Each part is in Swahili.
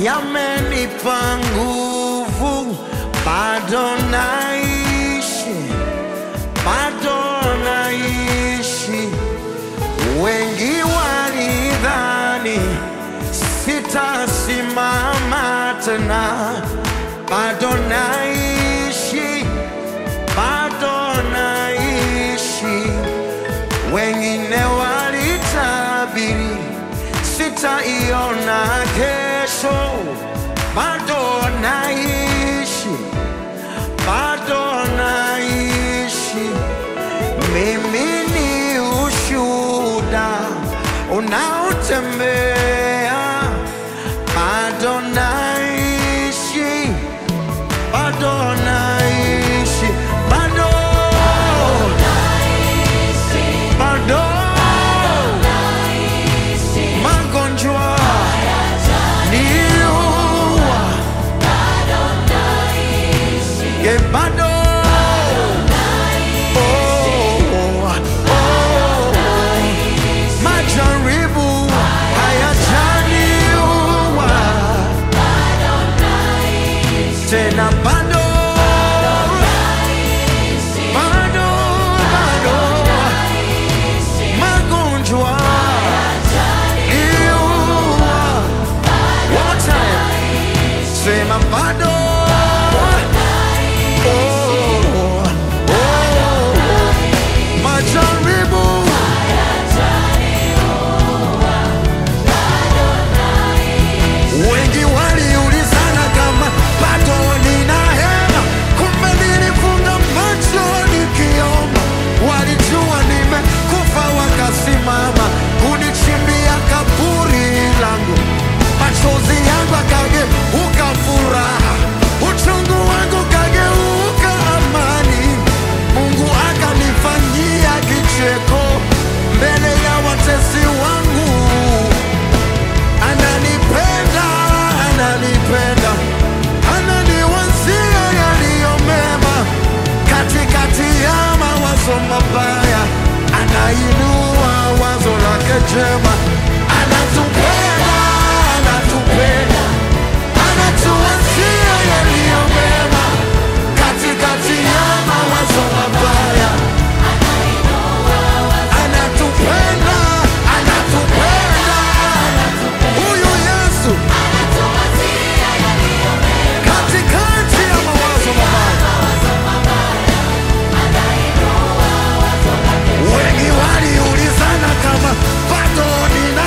yamenipa nguvu, bado naishi, bado naishi. Wengi walidhani sitasimama tena, bado naishi, bado naishi. Wengine walitabiri sitaiona kesho, bado naishi, bado naishi. Mimi ni ushuhuda unaotembea, bado naishi, bado naishi, bado bado magonjwa niua ye bado Oh, oh, majaribu hayajaniua tena bado bado bado magonjwa niua One more time. Sema bado Oh, oh, majaribu wengi waliulizana kama bado nina hema, kumbe nilifunga macho nikiomba. Walijua nimekufa, wakasimama kunichimbia kaburi langu. Machozi yangu akageuka furaha, uchungu wangu kageuka amani. Mungu akanifanyia kicheko mbele ya watesi wangu ananipenda, ananipenda, ananiwazia yaliyo mema katikati ya mawazo mabaya, anainua wazo lake jema, anatupenda, anatupenda, anatuwazia yaliyo mema katikati ya mawazo mabaya, anatupenda, anatupenda, huyu Yesu katikati ya mawazo mabaya. Wengi waliulizana kama bado nina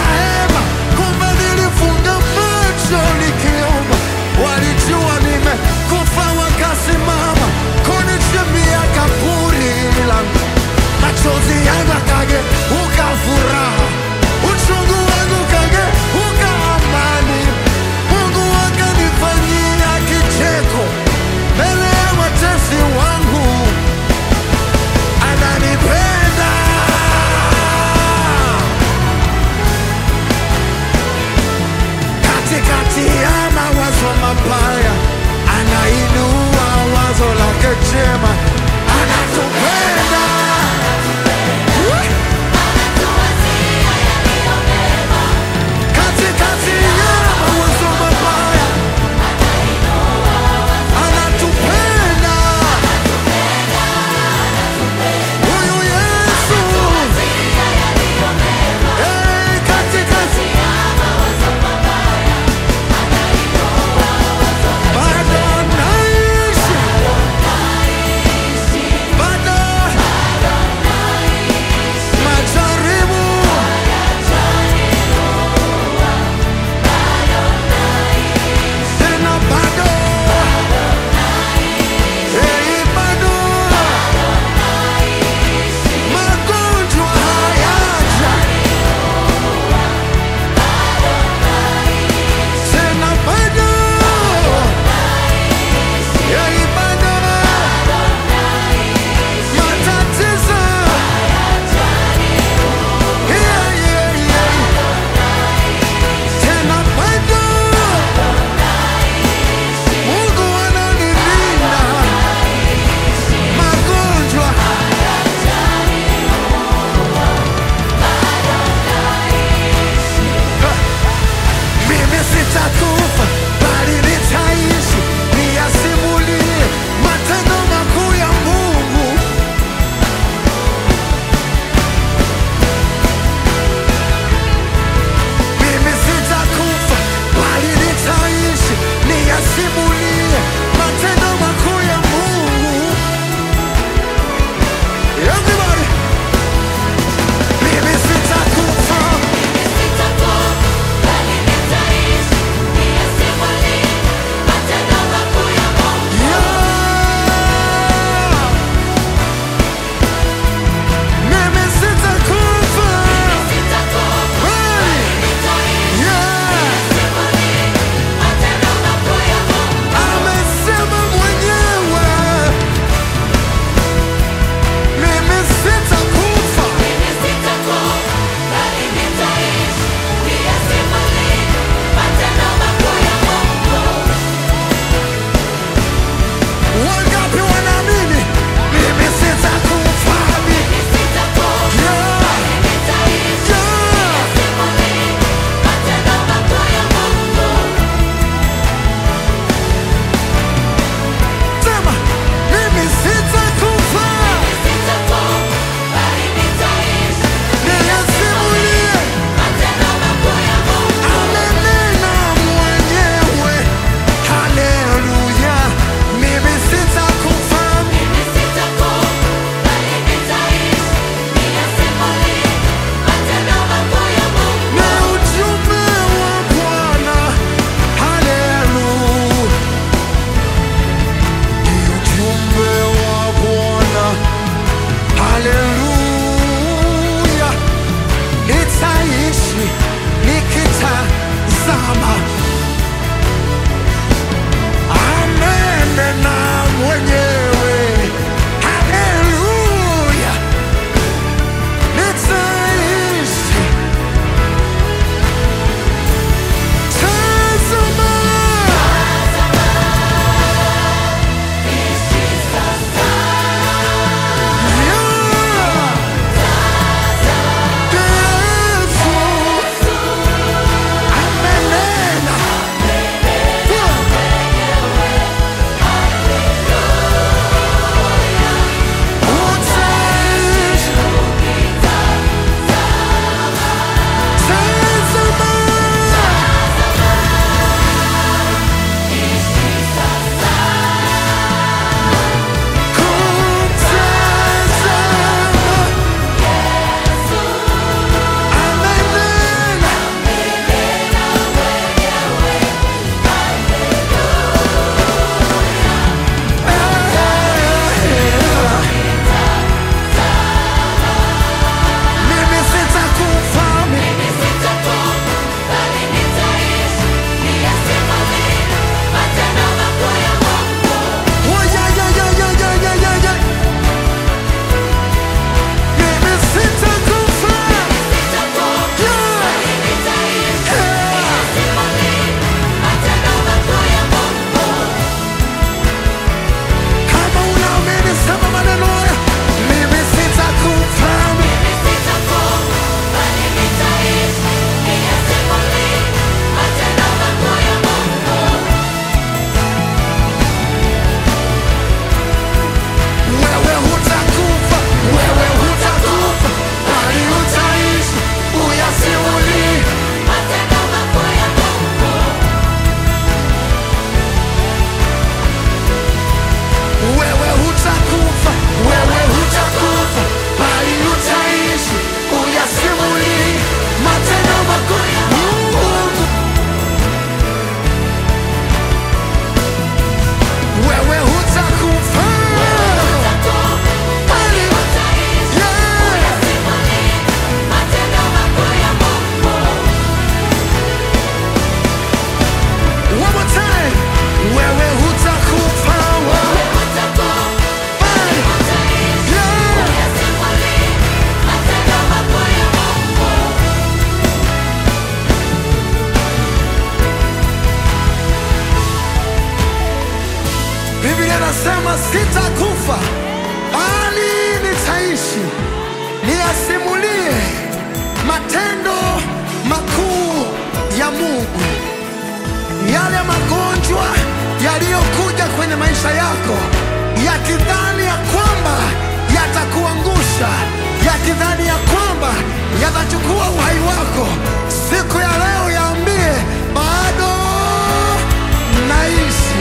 sitakufa bali nitaishi niyasimulie matendo makuu ya Mungu, yale magonjwa yaliyokuja kwenye maisha yako yakidhani ya kwamba yatakuangusha, yakidhani ya kwamba yatachukua uhai wako, siku ya leo yaambie bado naishi.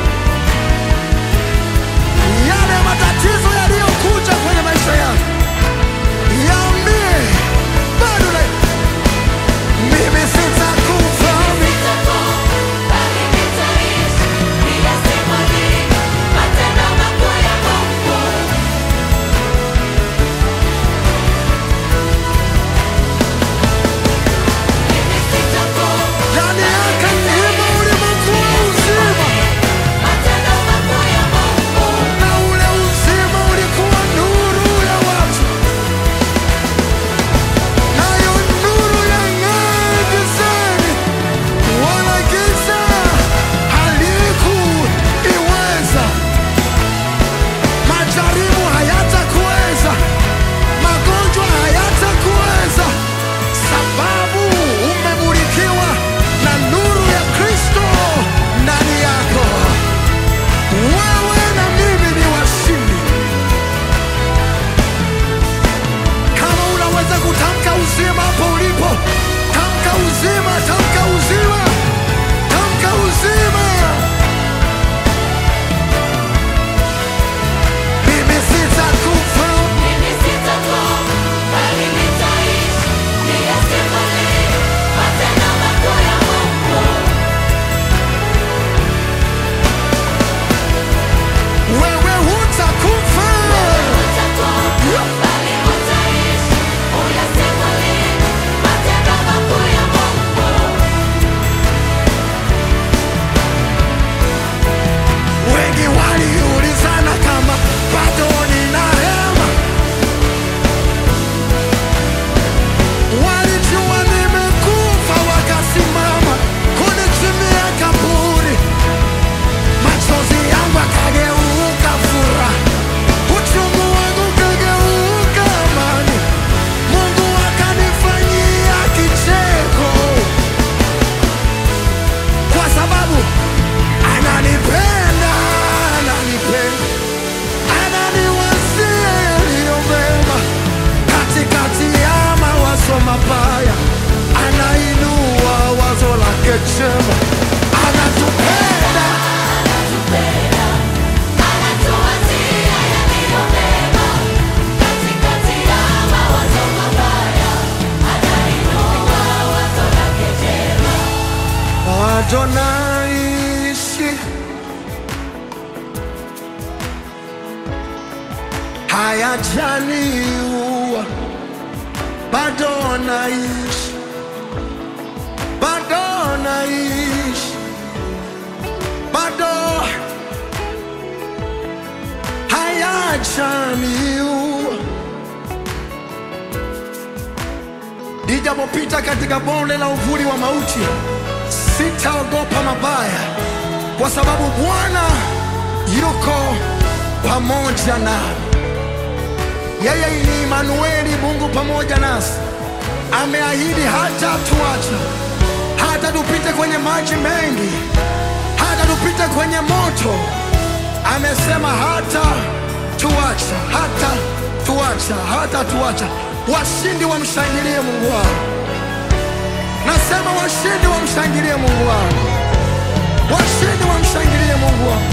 Yale matatizo yaliyokuja kwenye maisha yako yaambie bado na mimi sitakufa, ndani yake ima ulimwengu wa uzima, na ule uzima ulikuwa nuru ya watu, nayo nuru yang'aa gizani, wala giza halikuiweza. Majaribu hayatakuweza, magonjwa hayatakuweza, sababu umemulikiwa na nuru ya Kristo ndani yako. Wewe na mimi ni washindi. Kama unaweza kutamka uzima hapo ulipo, tamka uzima, tamka uzima, tamka uzima. Mimi sitakufa, wewe hutakufa. Wengi waliulizana kama bado nina hema, walijua nimekufa, wakasimama kunichimia kaburi, machozi yangu akageuka furaha, uchungu wangu ukageuka amani, Mungu akanifanyia kicheko kwa sababu ananipenda, ananipenda, ananiwazia yaliyo mema. Katikati ya mawazo mabaya, anainua wazo lake jema. Anatupenda, bado naishi, hayajaniua, bado naishi, bado naishi, bado hayajaniua. Nijapopita katika bonde la uvuli wa mauti, sitaogopa mabaya, kwa sababu Bwana yuko pamoja nami. Yeye ni Imanueli, Mungu pamoja nasi. Ameahidi hata tuacha, hata tupite kwenye maji mengi, hata tupite kwenye moto. Amesema hata tuacha, hata tuacha, hata tuacha. Washindi wamshangilie Mungu wao. Nasema washindi wamshangilie Mungu wao, washindi wamshangilie Mungu wao.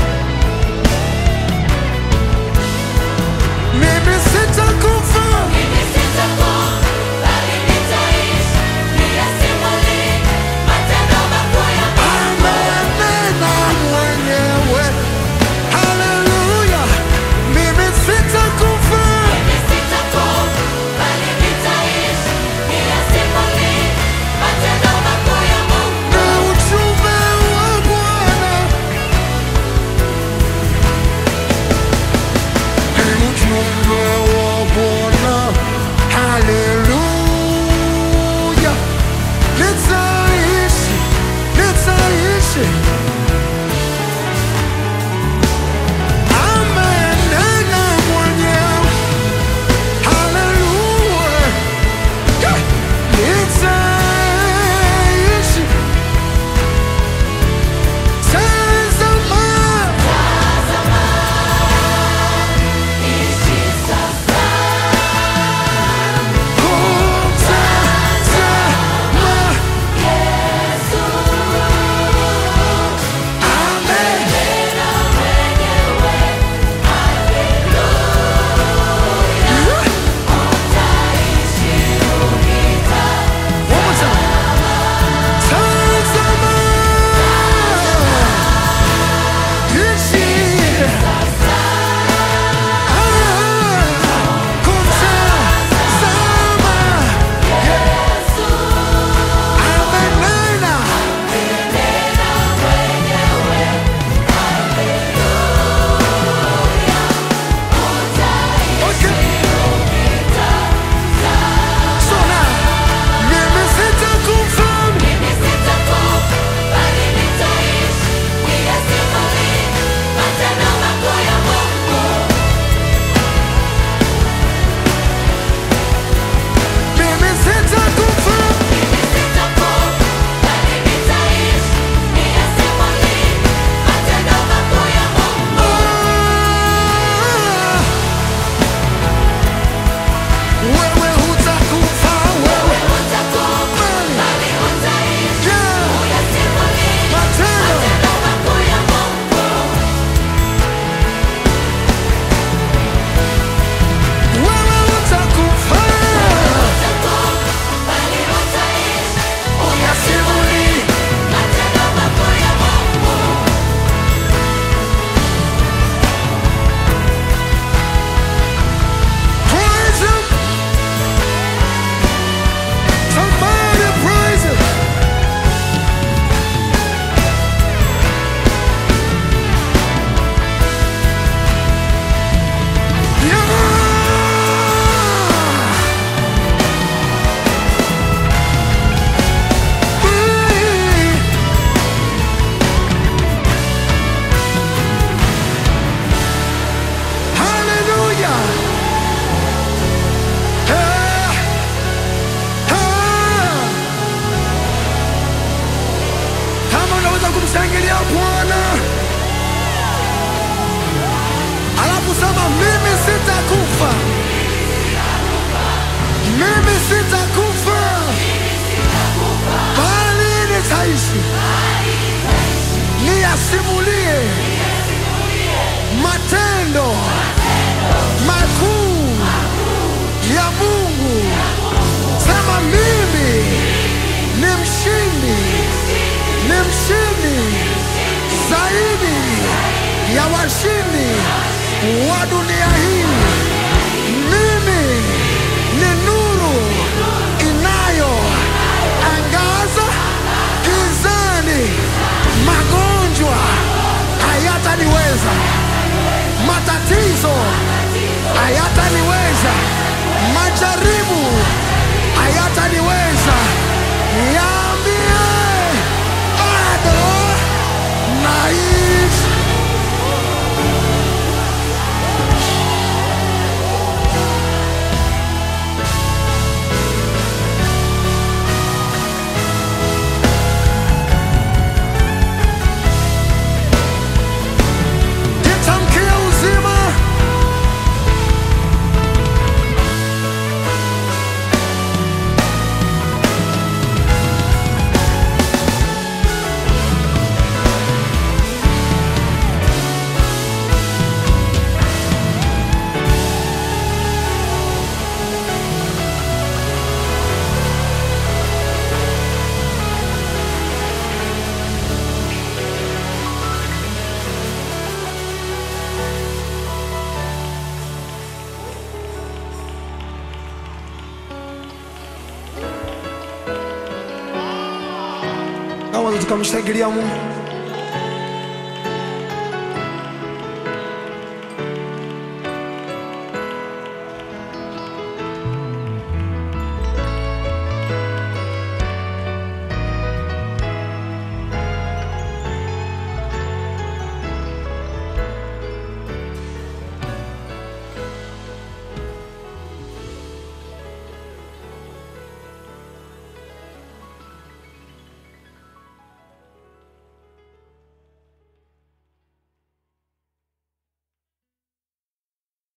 Mimi sitakufa, amenena mwenyewe. Haleluya, mimi sitakufa, na ujumbe wa Bwana ni ujumbe wa sitakufa bali nitaishi niyasimulie matendo makuu ya Mungu. Sema mimi ni mshindi, ni mshindi zaidi ya washindi wa dunia hii. Mimi ni nuru inayo angaza gizani. Magonjwa hayataniweza, matatizo hayataniweza, majaribu hayataniweza. Niambie, bado naishi. Nitamkia uzima kama tukamshangilia Mungu.